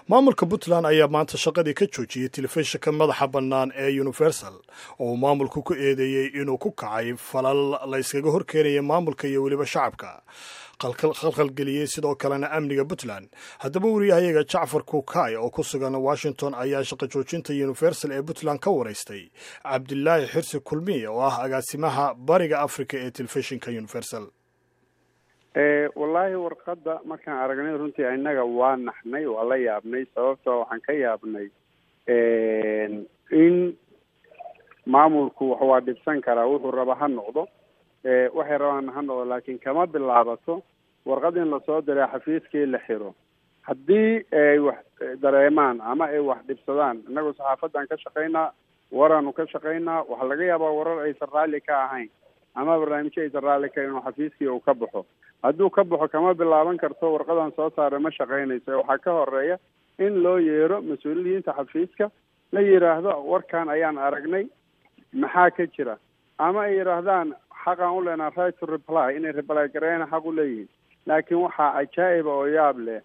maamulka puntland ayaa maanta shaqadii ka joojiyey telefishinka madaxa bannaan ee universal oo uu maamulku ku eedeeyey inuu ku kacay falal la yskaga horkeenaya maamulka iyo weliba shacabka khalkhalgeliyey sidoo kalena amniga puntland haddaba wariyahayaga jacfar kuukay oo ku sugan washington ayaa shaqo joojinta universal ee puntland ka waraystay cabdilaahi xirsi kulmiye oo ah agaasimaha bariga africa ee telefishinka universal wallaahi warqadda markaan aragnay runtii innaga waa naxnay waa la yaabnay sababtoo waxaan ka yaabnay in maamulku wax waa dhibsan karaa wuxuu raba ha noqdo waxay rabaan ha noqdo laakiin kama bilaabato warqad in lasoo diray xafiiskii la xiro haddii ay wax dareemaan ama ay wax dhibsadaan innagu saxaafadan ka shaqaynaa waraanu ka shaqaynaa waxaa laga yaabaa warar aysan raalli ka ahayn ama barnaamijyo aysan raalli ka inuu xafiiskii uu ka baxo hadduu ka baxo kama bilaaban karto warqadan soo saaray ma shaqaynayso waxaa ka horeeya in loo yeero mas-uuliyiinta xafiiska la yidhaahdo warkan ayaan aragnay maxaa ka jira ama ay yidhaahdaan xaqaan u leenaha right to reply inay reply gareena xaq u leeyihiin laakiin waxaa cajaa-iba oo yaab leh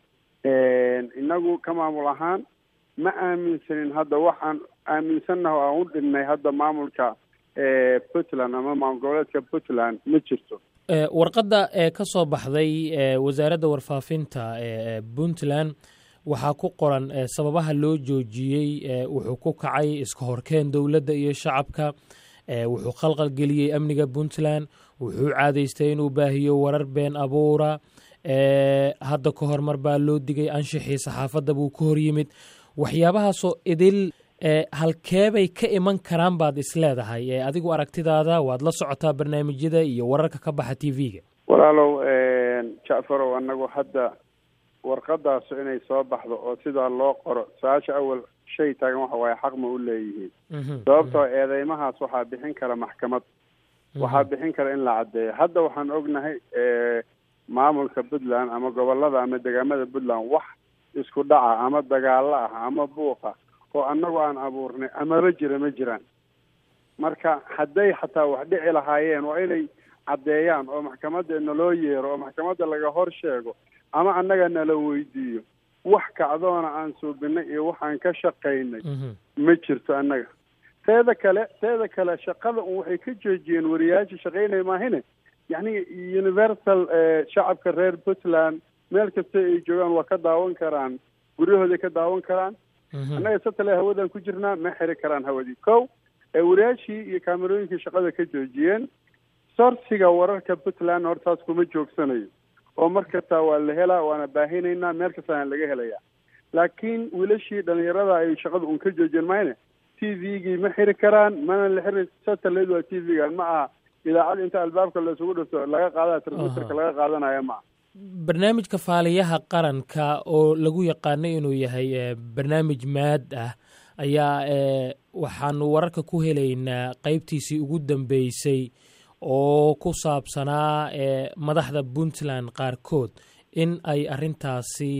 inagu ka maamul ahaan ma aaminsanin hadda waxaan aaminsannaha o aan u dhinnay hadda maamulka puntland ama maamul goboleedka puntland ma jirto warqadda ee ka soo baxday wasaaradda warfaafinta ee puntland waxaa ku qoran sababaha loo joojiyey wuxuu ku kacay iska horkeen dowladda iyo shacabka wuxuu khalqalgeliyey amniga puntland wuxuu caadaystay inuu baahiyo warar been abuura hadda ka hormar baa loo digay anshixii saxaafadda buu ka hor yimid waxyaabahaasoo idil halkeebay ka iman karaan baad isleedahay adigu aragtidaada waad la socotaa barnaamijyada iyo wararka ka baxa t v-ga walaalow jacfarow anagu hadda warqadaasu inay soo baxdo oo sidaa loo qoro su-aasha awal shay taagan waxa waaye xaq ma u leeyihiin sababtoo eedeymahaas waxaa bixin kara maxkamad waxaa bixin kara in la caddeeyo hadda waxaan ognahay maamulka puntland ama gobolada ama degaamada puntland wax isku dhaca ama dagaalo ah ama buuqa oo annagu aan abuurnay amaba jira ma jiraan marka hadday xataa wax dhici lahaayeen waa inay caddeeyaan oo maxkamadda naloo yeero oo maxkamadda laga hor sheego ama annaga nala weydiiyo wax kacdoona aan suubinay iyo waxaan ka shaqaynay ma jirto annaga teeda kale teeda kale shaqada un waxay ka joojiyeen wariyaasha shaqaynaya maahine yacni universal shacabka reer puntland meel kasta ay joogaan waa ka daawan karaan guryahooday ka daawan karaan annaga satale hawadan ku jirnaa ma xiri karaan hawadii kow wariyaashii iyo kaamerooyinkii shaqada ka joojiyeen sorsiga wararka puntland hortaas kuma joogsanayo oo mar kastaa waa la helaa waana baahinaynaa meel kastaana laga helayaa laakiin wiilashii dhalinyarada ay shaqada un ka joojiyeen mayne t v-gii ma xiri karaan mana la xiri satellite waa t v-ga ma aha idaacad inta albaabka laisugu dhifto laga qaadana transmitterka laga qaadanaya ma aha barnaamijka faaliyaha qaranka oo lagu yaqaano inuu yahay barnaamij maad ah ayaa waxaanu wararka ku helaynaa qeybtiisii ugu dambeysay oo ku saabsanaa madaxda puntland qaarkood in ay arintaasi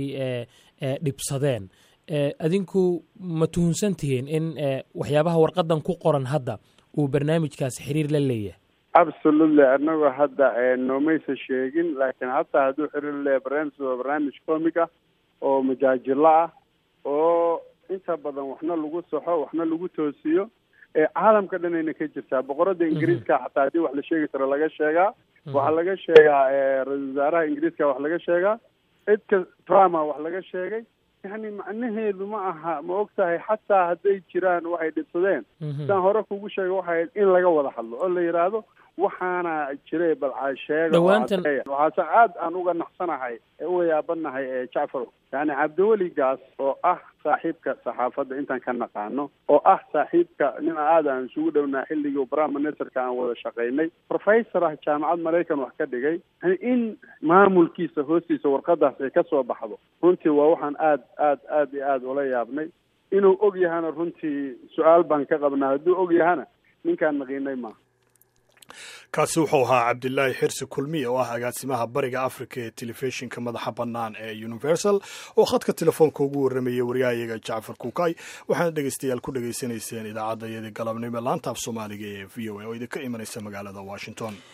dhibsadeen adinku ma tuhunsan tihiin in waxyaabaha warqadan ku qoran hadda uu barnaamijkaasi xiriir la leeyahay absolutely anagoo hadda noomaysa sheegin laakiin hataa hadduu xiriir leeyahay barnaamij waa barnaamij comic ah oo majaajilo ah oo inta badan waxna lagu saxo waxna lagu toosiyo caalamka dhanayna ka jirtaa boqorada ingiriiska xataa haddii wax la sheegi karo laga sheegaa waxaa laga sheegaa ra-isul wasaaraha ingiriiska wax laga sheegaa cidka trumpa wax laga sheegay yani macnaheedu ma aha ma og tahay xataa hadday jiraan waxay dhibsadeen sidaan hore kugu sheegay waxay in laga wada hadlo oo la yidhaahdo waxaana jiray balcaa sheega waxaase aad aan uga naxsanahay ee uga yaabanahay ee jacfar yani cabdiweligaas oo ah saaxiibka saxaafadda intaan ka naqaano oo ah saaxiibka nina aad aan isugu dhownaa xilligii prime ministerka aan wada shaqaynay professor ah jaamacad maraykan wax ka dhigay yani in maamulkiisa hoostiisa warqadaas ay ka soo baxdo runtii waa waxaan aad aad aad iyo aad ula yaabnay inuu og yahana runtii su-aal baan ka qabnaa hadduu og yahana ninkaan naqiinay maaha kaasi wuxuu ahaa cabdilaahi xirsi kulmiye oo ah agaasimaha bariga africa ee telefishinka madaxa bannaan ee universal oo khadka telefoonka ugu warramayay waryahayaga jacfar kuukay waxaana dhegeystayaal ku dhegaysanayseen idaacadda iyadii galabnimo laanta af soomaaliga ee v o a oo idinka imanaysa magaalada washington